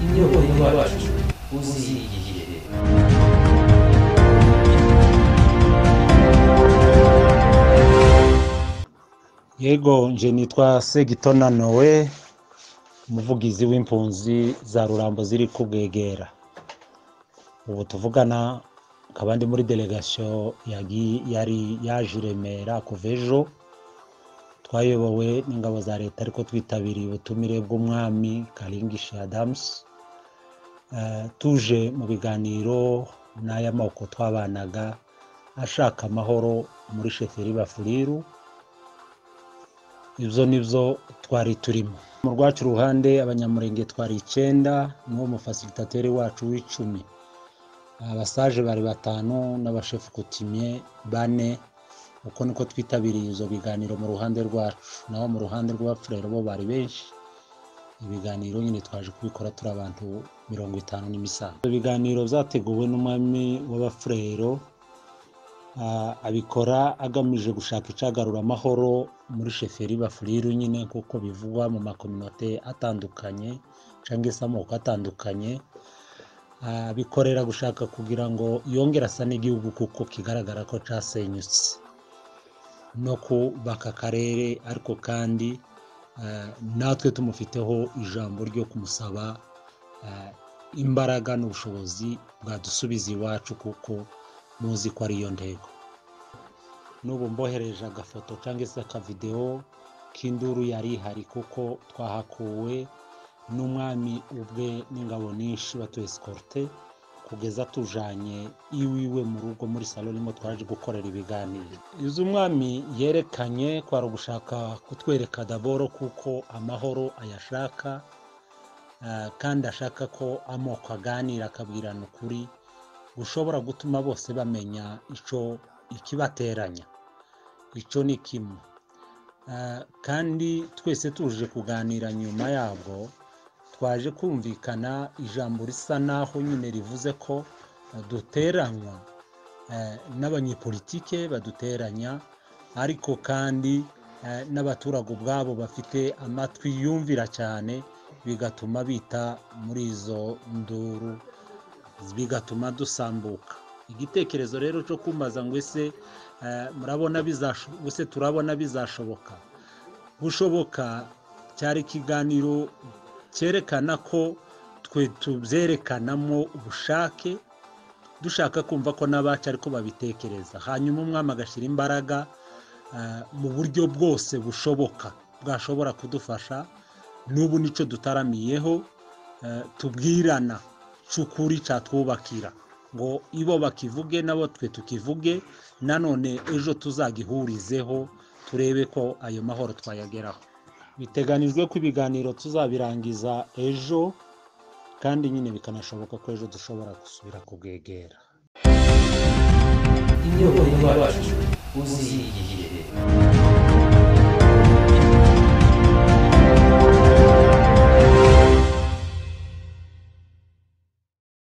iyo uyu wacu uzigiye yego nje nitwa segitona nowe umuvugizi w'impunzi za rurambo ziri kubwegera ubu tuvugana akaba ndi muri delegasiyo yari yaje i remera kuva ejo twayobowe n'ingabo za leta ariko twitabiriye ubutumire bw'umwami karingishi adamusi tuje mu biganiro n'ay'amoko twabanaga ashaka amahoro muri sheferi bafuriru ibyo ni byo twari turimo mu rwacu ruhande abanyamurenge twari icyenda niwo mufasilitateri wacu w'icumi abasaje bari batanu n'abashefu kutimye bane uko niko twitabiriye ibyo biganiro mu ruhande rwacu naho mu ruhande rw'abapfurero bo bari benshi ibiganiro nyine twaje kubikora turi abantu mirongo itanu n'imisanzu ibiganiro byateguwe n'umwami w'abapfurero abikora agamije gushaka icagarura amahoro muri sheferi bafuriru nyine kuko bivugwa mu makominote atandukanye cyangwa se amoko atandukanye abikorera gushaka kugira ngo yongere asa n'igihugu kuko kigaragara ko cyasenyutse no kubaka akarere ariko kandi natwe tumufiteho ijambo ryo kumusaba imbaraga n'ubushobozi bwadusubiza iwacu kuko muzi ko ariyo ntego n'ubu mbohereje agafoto cyangwa se akavidewo k'induru yari ihari kuko twahakuwe n'umwami ubwe n'ingabo nyinshi batuye sikorute kugeza tujanye iwiwe mu rugo muri salo nimo twaje gukorera ibiganiro izo umwami yerekanye kwari ugushaka kutwereka daboro kuko amahoro ayashaka kandi ashaka ko amoko aganira akabwirana ukuri ushobora gutuma bose bamenya icyo ikibateranya icyo ni kimwe kandi twese tuje kuganira nyuma yabwo twaje kumvikana ijambo risa naho nyine rivuze ko duteranywa n'abanyepolitike baduteranya ariko kandi n'abaturage ubwabo bafite amatwi yumvira cyane bigatuma bita muri izo nduru bigatuma dusambuka igitekerezo rero cyo kumbaza ngo ese murabona ese turabona bizashoboka gushoboka cyari ikiganiro cyerekana ko twe tubyerekanamo ubushake dushaka kumva ko n'abacu ariko babitekereza hanyuma umwami agashyira imbaraga mu buryo bwose bushoboka bwashobora kudufasha n'ubu nicyo dutaramiyeho tubwirana cy'ukuri cyatwubakira ngo ibo bakivuge nabo twe tukivuge nanone ejo tuzagihurizeho turebe ko ayo mahoro twayageraho biteganijwe ko ibiganiro tuzabirangiza ejo kandi nyine bikanashoboka ko ejo dushobora gusubira kubwegera iyo uyu wacu uzigiye